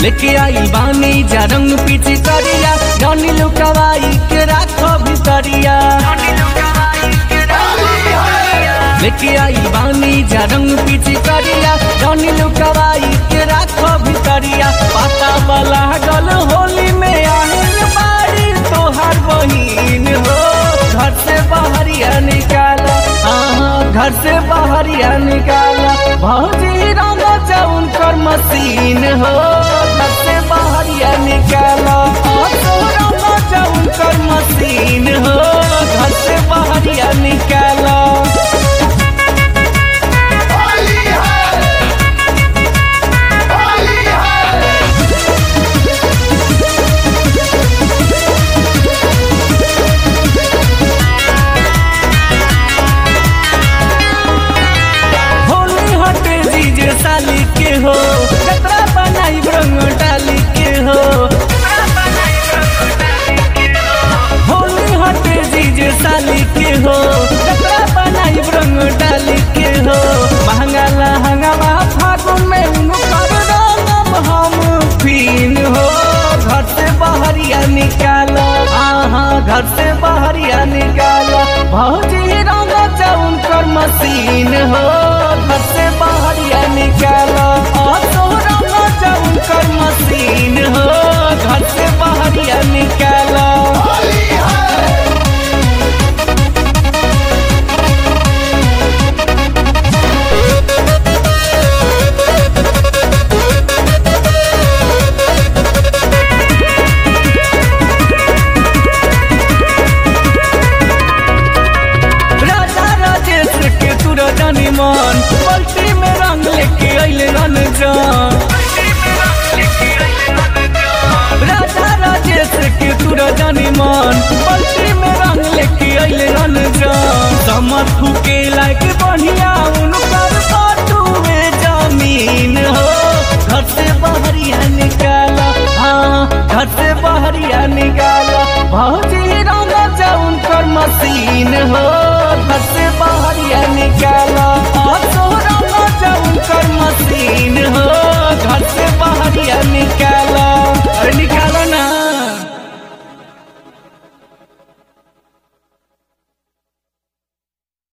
लेके आई बानी जा रंग पीछे करिया जनी लुकवाई के राखो भितरिया लेके आई बानी जा रंग पीछे करिया जनी लुकवाई के राखो भितरिया पाता वाला गल होली में आहिल बाड़ी तोहार बहिन हो घर से बाहरिया निकाला हाँ घर से बाहरिया निकाला भौजी रंग जाउन कर मशीन हो घर से बाहरिया निकाला हाँ, तो रंग जाउन कर मशीन हो घर से बाहरिया निकाला होली है होली है होली हटे जीजे साली के हो कतरा बनाई रंग डाली के हो होली हटे जीजे साली के हो कतरा बनाई रंग डाली के हो महंगा लहंगा फागुन में उनकर रंगम हम फीन हो घर से बाहरिया निकालो हाँ घर से बाहरिया निकालो भौजी रंग जाउन कर मशीन हो घर से बाहरिया निकालो और तो रंग जाउन कर मशीन हो घर से बाहरिया निकालो होली है राजा राजेश के तुरा जानी मन पलटी में रंग लेके अइले रन जान राजा राजेश के तुरा जानी मन पलटी में रंग लेके अइले रन जान समर फूके लायक बढ़िया उनकर बाटू में जमीन हो घर से बाहरिया निकाला हाँ घर से बाहरिया निकाला भौजी रंग जाउन कर मशीन हो घर से